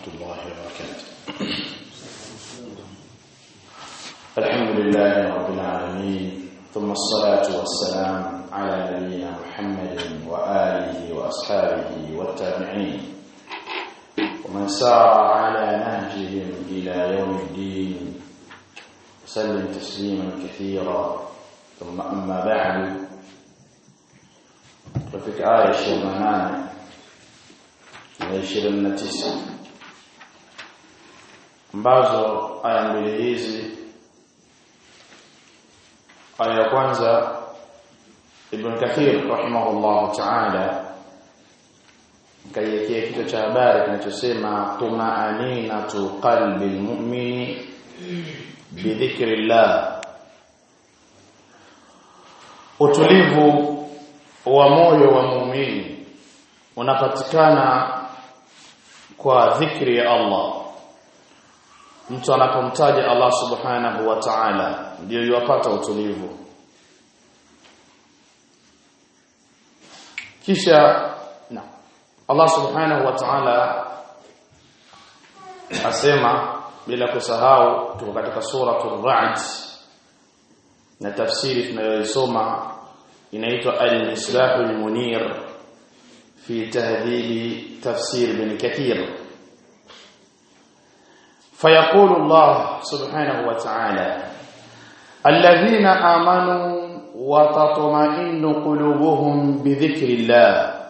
الله وبركاته الحمد لله رب العالمين ثم الصلاة والسلام على نبينا محمد وآله وأصحابه والتابعين ومن سار على نهجهم إلى يوم الدين وسلم تسليما كثيرا ثم أما بعد ففي آية شرمان na 29 ambazo aya mbili hizi aya ya kwanza Ibn Kathir rahimahullah ta'ala kaiwekea kichwa cha habari kinachosema tumaaninatu qalbi almu'mini bidhikrillah utulivu wa moyo wa muumini unapatikana kwa dhikri ya Allah mtu anapomtaja Allah subhanahu wa ta'ala ndio yupata utulivu kisha na Allah subhanahu wa ta'ala asema bila kusahau tuko katika suratul ra'd na tafsiri tunayoisoma inaitwa al-mislahul munir في تهذيب تفسير ابن كثير فيقول الله سبحانه وتعالى الذين آمنوا وتطمئن قلوبهم بذكر الله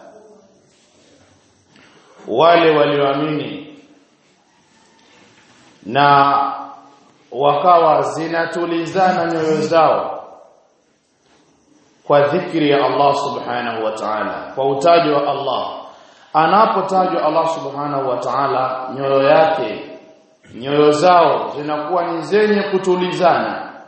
wale walioamini na wakawa zinatulizana nyoyo zao kwa dhikri ya Allah subhanahu wa ta'ala kwa utajo wa Allah anapotajwa Allah subhanahu wa ta'ala nyoyo yake nyoyo zao zinakuwa ni zenye kutulizana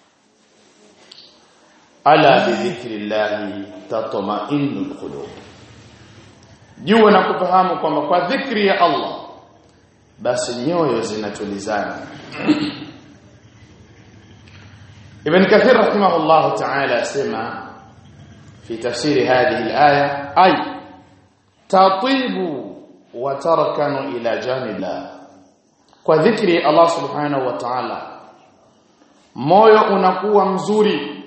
ala bi dhikrillahi tatma'innul qulub jua na kufahamu kwamba kwa dhikri ya Allah basi nyoyo zinatulizana Ibn Kathir rahimahullah ta'ala asema في تفسير هذه الآية أي تطيب وتركن إلى جانب الله وذكر الله سبحانه وتعالى moyo unakuwa mzuri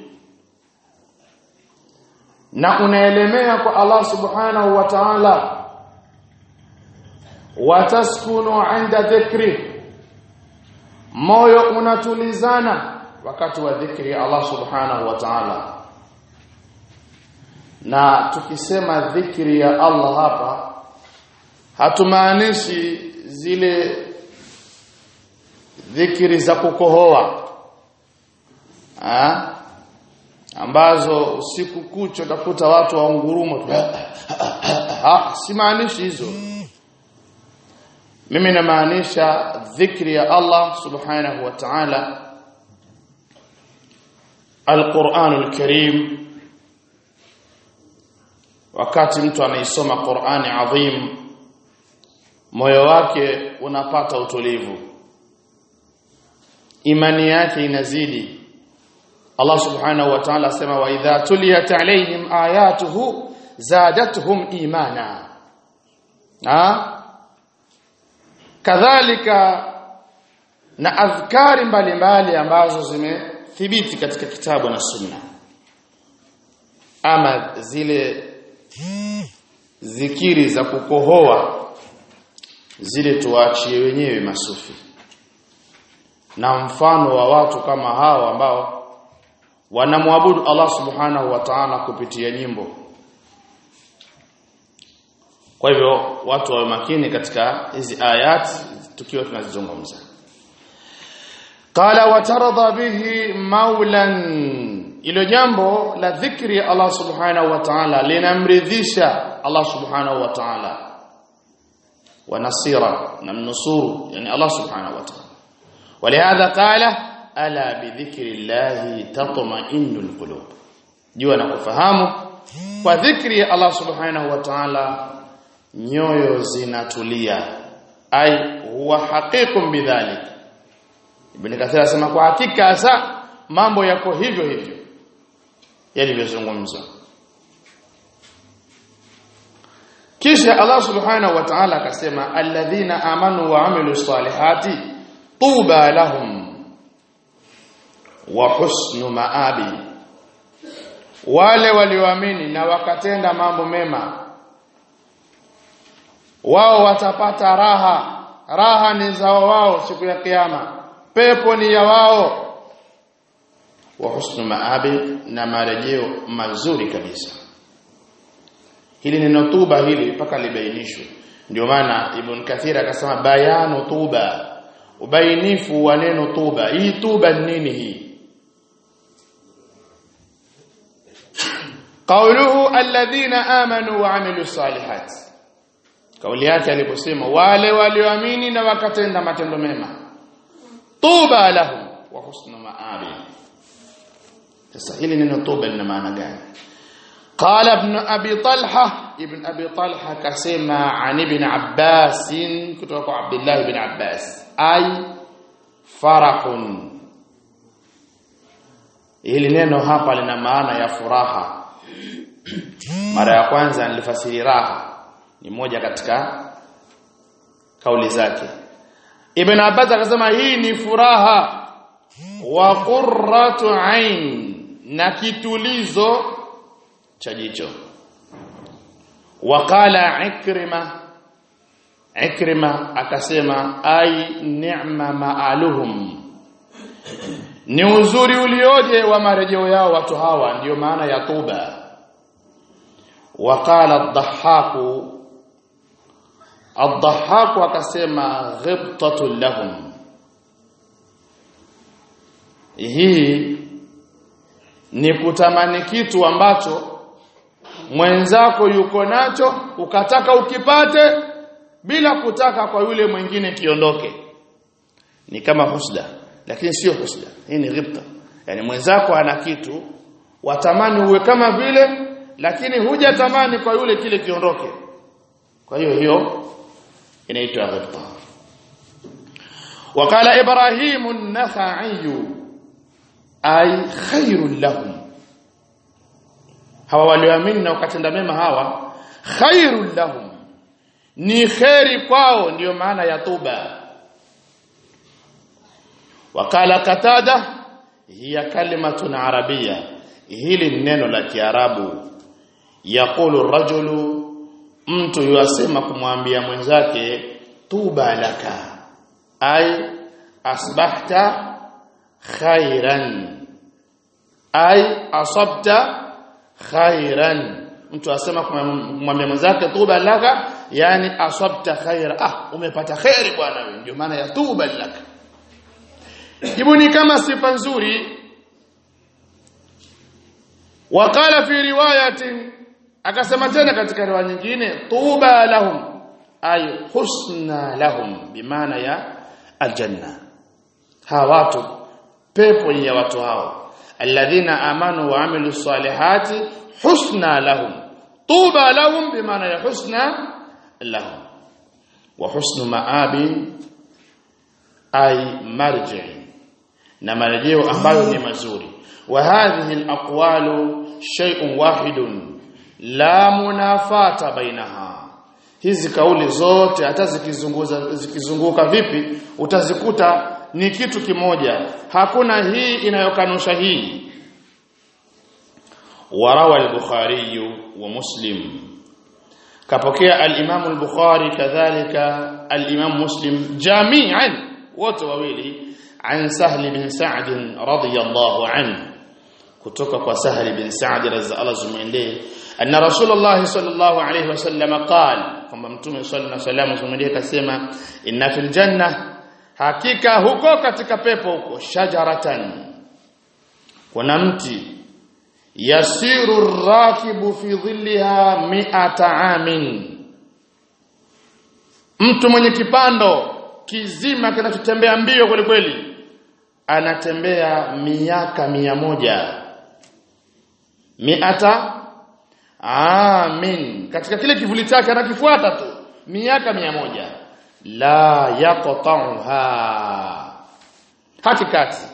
na unaelemea kwa Allah subhanahu wa ta'ala wataskunu 'inda dhikri moyo unatulizana wakati wa dhikri Allah subhanahu wa ta'ala na tukisema dhikri ya Allah hapa hatumaanishi zile dhikri za kukohoa ha? ambazo usiku kucha utakuta watu waungurumo ha simaanishi hizo mimi namaanisha dhikri ya Allah subhanahu wa ta'ala Al-Qur'anul Karim wakati mtu anaisoma Qur'ani adhim moyo wake unapata utulivu imani yake inazidi Allah subhanahu wa ta'ala asema wa idha tuliyat alaihim ayatuhu zadatuhum imana ha kadhalika na adhkari mbalimbali ambazo zimethibiti katika kitabu na sunna ama zile zikiri za kukohoa zile tuachie wenyewe masufi na mfano wa watu kama hao ambao wanamwabudu Allah subhanahu wa ta'ala kupitia nyimbo kwa hivyo watu wawe makini katika hizi ayat tukiwa tunazizungumza qala watarda bihi maulan ilo jambo la dhikri ya Allah subhanahu wa ta'ala linamridhisha Allah subhanahu wa ta'ala wa nasira na mnusuru yani Allah subhanahu wa ta'ala ولهذا قال الا بذكر الله تطمئن القلوب jua na kufahamu kwa dhikri ya Allah subhanahu wa ta'ala nyoyo zinatulia ai huwa haqiqun bidhalik ibn kathir asema kwa hakika hasa mambo yako hivyo hivyo yalivyozungumzwa kisha Allah subhanahu wa ta'ala akasema alladhina amanu wa amilu salihati tuba lahum wa husnu maabi wale walioamini na wakatenda mambo mema wao watapata raha raha ni zao wao siku ya kiyama pepo ni ya wao wa husnu maabi na marejeo mazuri kabisa hili neno tuba hili mpaka libainishwe ndio maana ibn kathir akasema bayanu tuba ubainifu wa neno tuba hii tuba ni nini hii qawluhu alladhina amanu wa amilu salihat kauli yake aliposema wale walioamini na wakatenda matendo mema tuba lahum wa husnu maabi sasa hili neno tuba lina maana gani قال ابن ابي طلحه ابن ابي طلحه كسمع عن ابن عباس كتب عبد الله بن عباس اي فرح hili neno hapa lina maana ya furaha mara ya kwanza nilifasiri raha ni moja katika kauli zake ibn abbas akasema hii ni furaha wa qurratu ain na kitulizo cha jicho waqala ikrima ikrima akasema ai ni'ma ma'aluhum ni uzuri ulioje wa marejeo yao watu hawa ndiyo maana ya tuba waqala ad-dhahhaku ad-dhahhaku akasema ghibtatu lahum hii ni kutamani kitu ambacho mwenzako yuko nacho ukataka ukipate bila kutaka kwa yule mwingine kiondoke ni kama husda lakini sio husda hii ni ghibta yani mwenzako ana kitu watamani uwe kama vile lakini hujatamani kwa yule kile kiondoke kwa hiyo hiyo inaitwa ghibta وقال ابراهيم النخعي ay khairul lahum hawa walioamini na wakatenda mema hawa khairul lahum ni khairi kwao ndiyo maana ya tuba wakala katada hiya kalimatun arabia hili ni neno la kiarabu yaqulu rajulu mtu yuasema kumwambia mwenzake tuba laka ay asbahta khairan ay asabta khairan mtu asema kumwambia mwenzake tuba laka yani asabta khaira ah umepata khairi bwana wewe ndio maana ya tuba laka jibu ni kama sifa nzuri waqala fi riwayatin akasema tena katika riwaya nyingine tuba lahum ay husna lahum bimaana ya aljanna hawa watu pepo ya watu hao alladhina amanu wa amilu salihati husna lahum tuba lahum bimaana ya husna lahum wa husnu maabi ay marji na marejeo ambayo ni mazuri wa hadhihi alaqwalu shay'un wahidun la munafata bainaha hizi kauli zote hata zikizunguza zikizunguka vipi utazikuta ni kitu kimoja hakuna hii inayokanusha hii warawa al-bukhari wa muslim kapokea al-imam al-bukhari kadhalika al-imam muslim jami'an wote wawili an sahl bin sa'd radiyallahu anhu kutoka kwa sahl bin sa'd radhiyallahu zumwendee anna rasulullah sallallahu alayhi wasallam qala kwamba mtume sallallahu alayhi wasallam zumwendee kasema inna fil janna hakika huko katika pepo huko shajaratan kuna mti yasiru rakibu fi dhilliha mi'ata amin mtu mwenye kipando kizima kinachotembea mbio kweli kweli anatembea miaka mia moja miata amin katika kile kivuli chake anakifuata tu miaka mia moja la yaqta'uha hakikati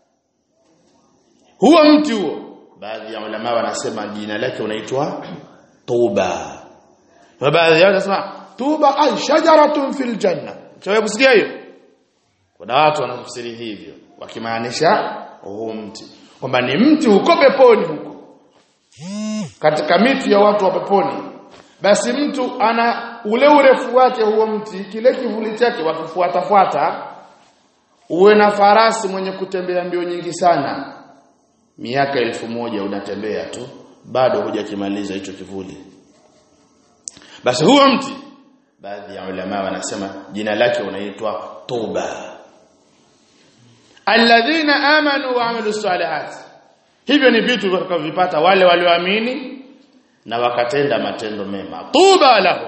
huo mti huo baadhi ya ulama wanasema jina lake unaitwa tuba na baadhi yao wanasema tuba ay shajaratun fil janna chawe kusikia hiyo kuna watu wanatafsiri hivyo wakimaanisha huu mti kwamba ni mti huko peponi huko katika miti ya watu wa peponi basi mtu ana ule urefu wake huo mti kile kivuli chake wakifuatafuata uwe na farasi mwenye kutembea mbio nyingi sana miaka elfu moja unatembea tu bado hujakimaliza hicho kivuli basi huo mti baadhi ya ulama wanasema jina lake unaitwa tuba alladhina amanu wa amilu salihat hivyo ni vitu vitakavyopata wale walioamini na wakatenda matendo mema tuba lahum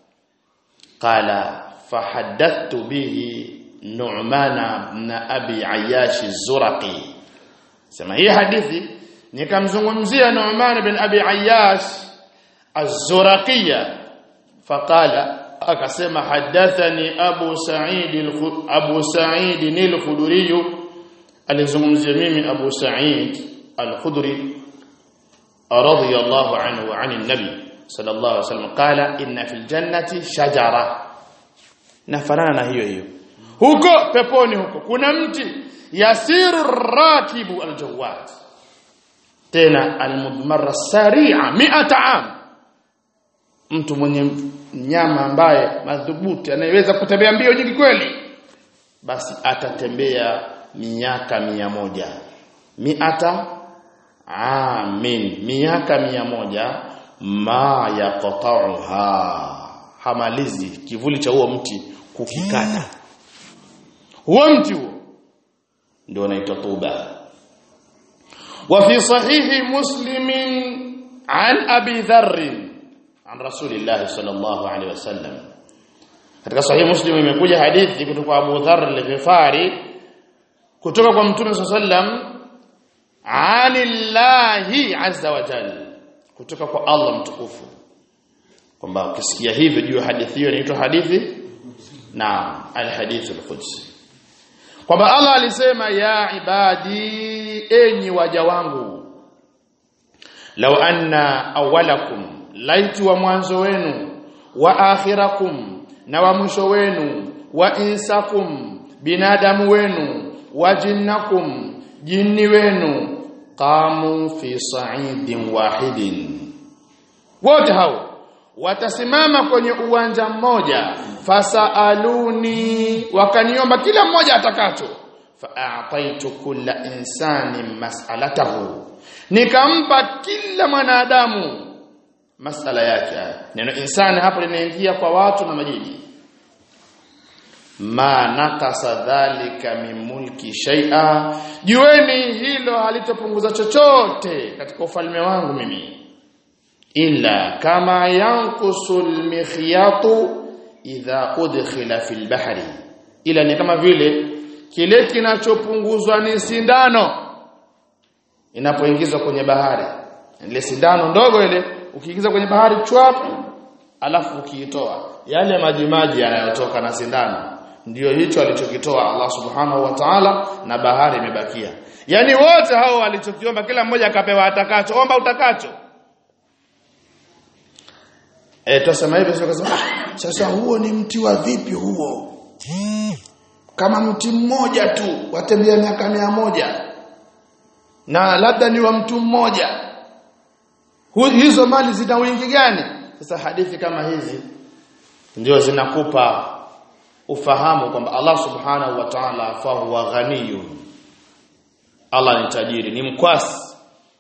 qala fahaddathtu bihi nu'mana ibn abi ayyash az-zurqi sema hii hadithi nikamzungumzia Nu'man ibn Abi Ayyash az-Zuraqiyya faqala akasema hadathani Abu Sa'id Abu Sa'id al-Khudri alizungumzia mimi Abu Sa'id al-Khudri radiyallahu anhu wa 'ani an-nabi sallallahu alayhi wasallam qala inna fil jannati shajara nafanana na hiyo hiyo huko peponi huko kuna mti yasiru rakibu al-jawad tena almudmarra sari'a mi'ata am mtu mwenye mnyama ambaye madhubuti anayeweza kutembea mbio nyingi kweli basi atatembea miaka mia moja miata amin miaka mia moja ma yaqta'uha hamalizi kivuli cha huo mti kukikata huo mti huo ndio unaitwa tuba وفي صحيح مسلم عن ابي ذر عن رسول الله صلى الله عليه وسلم katika sahihi muslim imekuja hadithi kutoka kwa Abu Dharr al-Ghifari kutoka kwa Mtume sallam anillahi azza wa jalla kutoka kwa Allah mtukufu kwamba ukisikia hivyo juu hadithi hiyo inaitwa hadithi na al-hadith al-qudsi kwamba Allah alisema ya ibadi enyi waja wangu law anna awwalakum laitu wa mwanzo wenu wa akhirakum na wa mwisho wenu wa insakum binadamu wenu wa jinnakum jinni wenu qamu fi sa'idin wahidin wote hao watasimama kwenye uwanja mmoja fasaaluni wakaniomba kila mmoja atakacho fa'ataitu kulla insani mas'alatahu nikampa kila mwanadamu masala yake neno insani hapo linaingia kwa watu na majini ma nakasa dhalika min mulki shay'a jueni hilo halitopunguza chochote katika ufalme wangu mimi illa kama yanqusu almikhyatu idha udkhila fil bahri ila ni kama vile kile kinachopunguzwa ni sindano inapoingizwa kwenye bahari ile sindano ndogo ile ukiingiza kwenye bahari chwap alafu ukiitoa yale maji maji yanayotoka na sindano ndiyo hicho alichokitoa Allah subhanahu wa ta'ala na bahari imebakia yani wote hao walichokiomba kila mmoja akapewa atakacho omba utakacho eh tusema hivyo sio kusema ah, sasa huo ni mti wa vipi huo kama mti mmoja tu watembea miaka mia moja na labda ni wa mtu mmoja hizo mali zina wingi gani sasa hadithi kama hizi ndio zinakupa ufahamu kwamba Allah subhanahu wa ta'ala fa huwa ghaniyun Allah ni tajiri ni mkwasi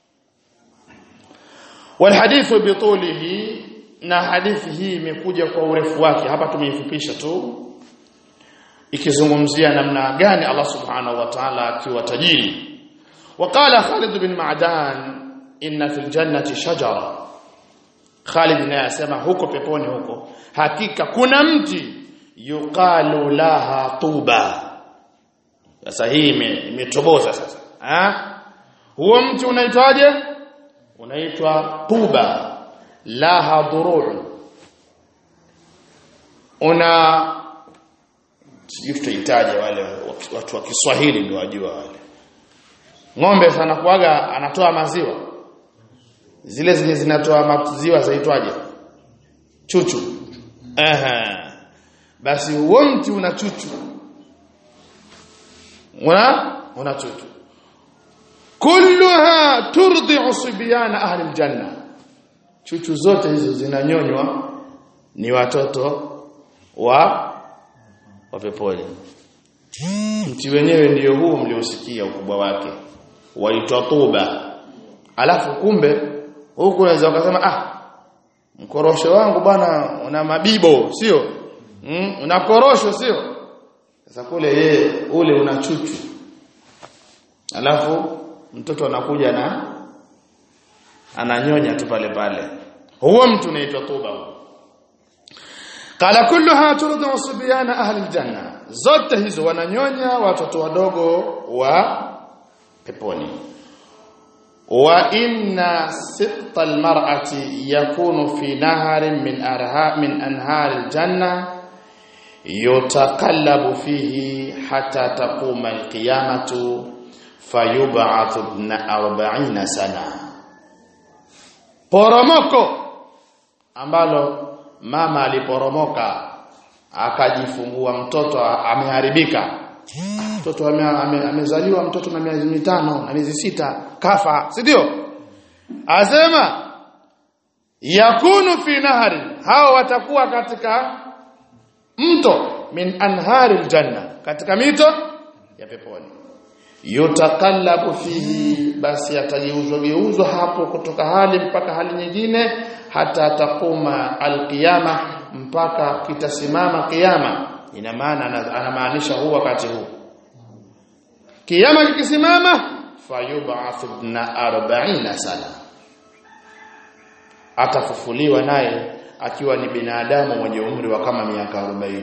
walhadithu bitulihi na hadithi hii imekuja kwa urefu wake hapa tumeifupisha tu ikizungumzia namna gani Allah subhanahu wa ta'ala akiwa tajiri وقال خالد بن معدان inna fil jannati shajara Khalid naye asema huko peponi huko hakika kuna mti yuqalu laha tuba sasa hii imetoboza sasa ha huo mti unaitwaje unaitwa tuba laha dhuru' una sijui tutaitaje wale watu wa Kiswahili ndio wajua wale ng'ombe sana kuaga anatoa maziwa zile zenye zinatoa maziwa zaitwaje chuchu aha basi huo mti una chuchu una una chuchu kulluha turdi'u sibyana ahli aljanna chuchu zote hizo zinanyonywa ni watoto wa wa peponi mti wenyewe ndio huu mliosikia ukubwa wake waitwa tuba alafu kumbe huku unaweza ukasema ah mkorosho wangu bwana una mabibo sio mm, una korosho sio sasa kule yeye ule una chuchu alafu mtoto anakuja na ananyonya tu pale pale huo mtu unaitwa tuba qala kulluha turdu sibyana ahli aljanna zote hizo wananyonya watoto wadogo wa peponi wa inna sitta almar'ati yakunu fi naharin min arha min anhar aljanna yutaqallabu fihi hatta taquma alqiyamatu fayub'athu ibn 40 sana poromoko ambalo mama aliporomoka akajifungua mtoto ameharibika mtoto ame, ame, amezaliwa mtoto na miezi mitano na miezi sita kafa si ndio asema yakunu fi nahari hao watakuwa katika mto min anhari aljanna katika mito ya peponi yutakallabu fihi basi atageuzwa geuzwa hapo kutoka hali mpaka hali nyingine hata takuma alqiyama mpaka kitasimama kiyama ina maana anamaanisha huu wakati huu kiyama kikisimama fayub'ath ibn 40 sana atafufuliwa naye akiwa ni binadamu mwenye umri wa kama miaka 40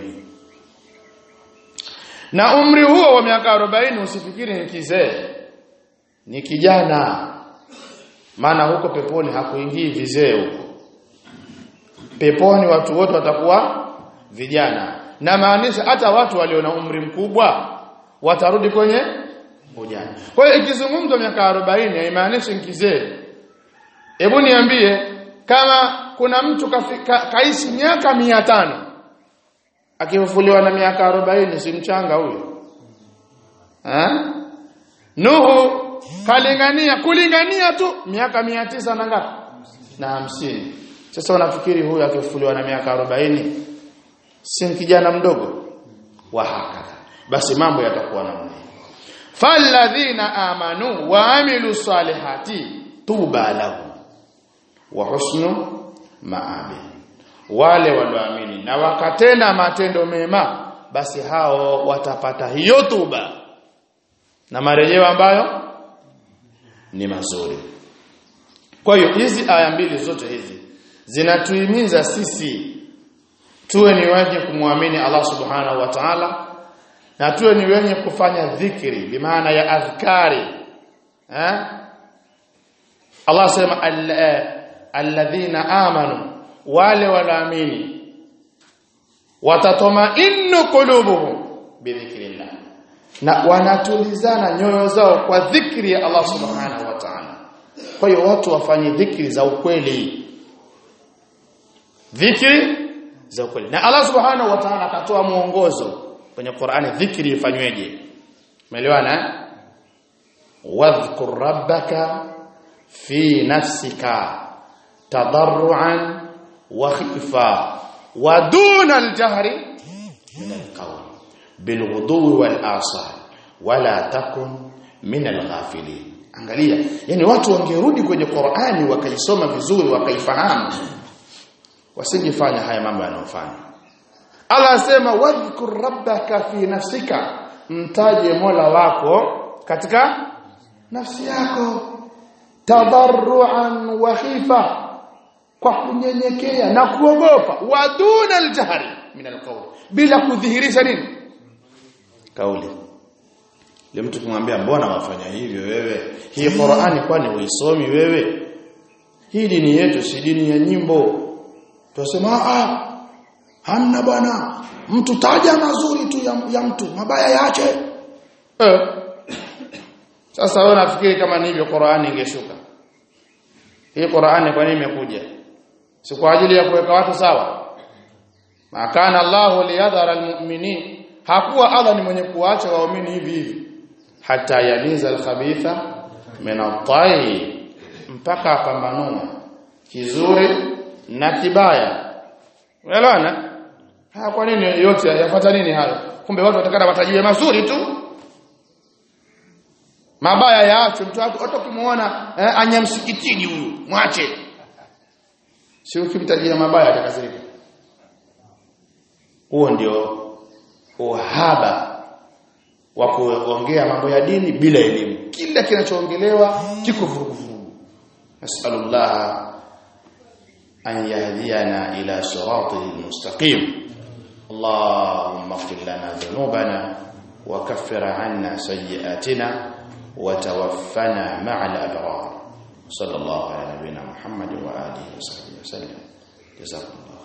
na umri huo wa miaka 40 usifikiri ni kizee ni kijana maana huko peponi hakuingii vizee huko peponi watu wote watakuwa vijana na maanisha hata watu walio na umri mkubwa watarudi kwenye ujana kwa hiyo ikizungumzwa miaka 40 haimaanishi kizee hebu niambie kama kuna mtu kafika, kaishi miaka 500 akifufuliwa na miaka 40 si mchanga huyo eh Nuhu kalingania kulingania tu miaka 900 na ngapi na hamsini sasa unafikiri huyu akifufuliwa na miaka 40 si kijana mdogo wa hakadha basi mambo yatakuwa namna falladhina amanu wa amilu salihati tuba lahum wa husnu maabi wale walioamini na wakatenda matendo mema basi hao watapata hiyo tuba na marejeo ambayo ni mazuri kwa hiyo hizi aya mbili zote hizi zinatuhimiza sisi tuwe ni wenye kumwamini Allah subhanahu wa ta'ala na tuwe ni wenye kufanya dhikri bimaana ya adhkari eh Allah sema alladhina amanu wale wanaamini watatomainnu qulubuhum bidhikrillah na wanatulizana nyoyo zao kwa dhikri ya Allah subhanahu wa ta'ala kwa hiyo watu wafanye dhikri za ukweli dhikri za ukweli na Allah subhanahu wa ta'ala akatoa muongozo kwenye Qur'ani dhikri ifanyweje umeelewana wadhkur rabbaka fi nafsika tadarruan wa khifa wa duna al-jahri min al-qawl bilghudwi wal asal wala takun min al-ghafilin angalia yani watu wangerudi kwenye Qur'ani wakaisoma vizuri wakaifahamu wasingefanya haya mambo yanayofanya Allah asema wadhkur rabbaka fi nafsika mtaje Mola wako katika nafsi yako tadarruan wa khifa kwa kunyenyekea na kuogopa waduna aljahri min alqawl bila kudhihirisha nini kauli ile mtu kumwambia mbona wafanya hivyo wewe hii Qur'ani kwani uisomi wewe hii dini yetu si dini ya nyimbo tunasema ah hamna bwana mtu taja mazuri tu ya, ya mtu mabaya yaache eh sasa wewe unafikiri kama ni hivyo Qur'ani ingeshuka hii Qur'ani kwa nini imekuja si kwa ajili ya kuweka watu sawa makana Allahu liyadhara almu'minin hakuwa Allah ni mwenye kuacha waumini hivi hivi hata yamiza alkhabitha min at-tayyib mpaka apambanue kizuri na kibaya unaelewana ha kwa nini yote yafuata nini hayo kumbe watu watakana watajiwe mazuri tu mabaya yaachwe mtu hata ukimuona eh, anya msikitini huyu mwache si ukimtajia mabaya atakasirika huo ndio uhaba wa kuongea mambo ya dini bila elimu kila kinachoongelewa kiko vuruguvurugu nasallallahu an yahdiyana ila siratihi almustaqim اللهم اغفر لنا ذنوبنا وكفر عنا سيئاتنا وتوفنا مع الأبرار صلى الله على نبينا محمد وآله وصحبه وسلم جزاكم الله